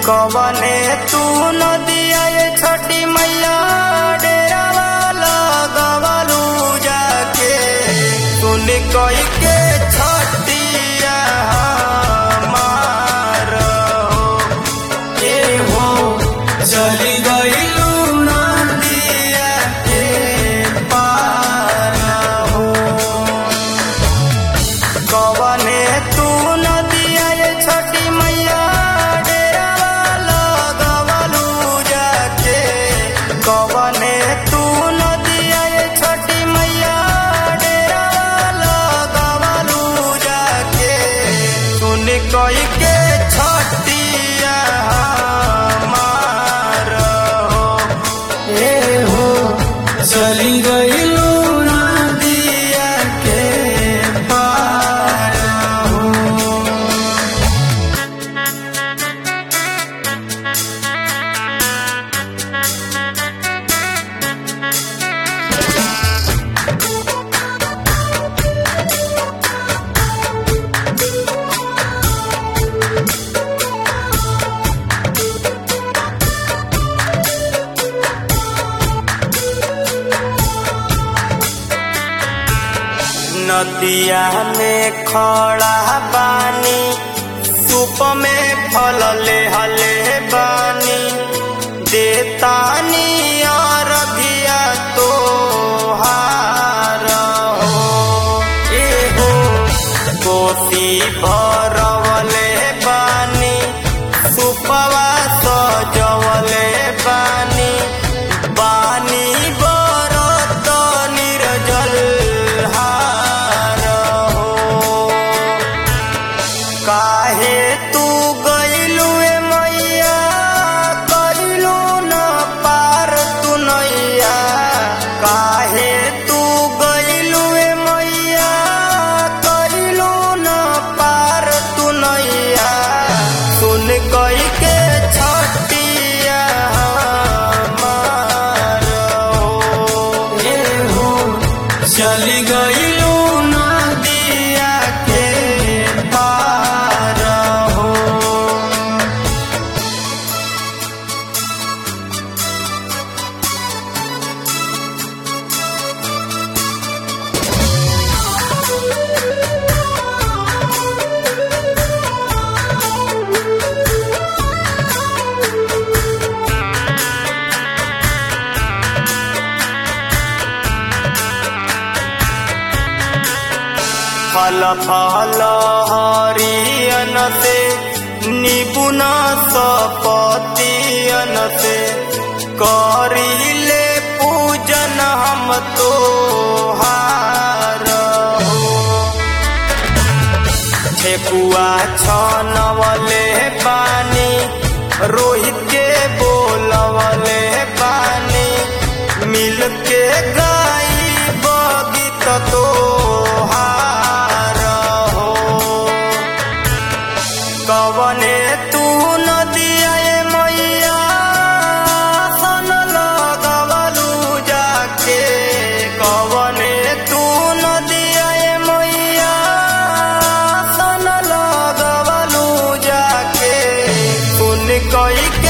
कवने तू नदिया ये छठी मैया डेरावा लगवलू जाके सुन कई के छठिया हमार हो ए हो चली गईलू नदिया के पार हो कवने तू नदिया ये छठी मैया डेरावा लगवलू जाके कवने तू नदिया ये छठी मैया डेरावा लगवलू जाके सुन कई के छठिया हमार हो ए हो चली गईलू नदिया के पार हो नदिया में खड़ा बानी सूप में फल ले हले बानी देतानी और धिया तो हार हो ए हो कोसी भरवले बानी सुपवा सजवले बानी बानी बरत निर्जल हार हो काहे तू गईलू ए मैया कईलू न पार तू नैया काहे तू गईलू ए मैया कईलू न पार तू नैया सुन कई के छटिया हमार हो ए हो चली गईलू नदिया के पार हो फल फल हरियन से निपुण सपतियन से करिले पूजन हम तो हार हो ठेकुआ छनवले पानी रोहित के बोलवले पानी मिल के गाई बगीत तो हार हो कवने तू नदिया ए मैया सन लगवलू जाके कवने तू नदिया ए मैया सन लगवलू जाके सुन कई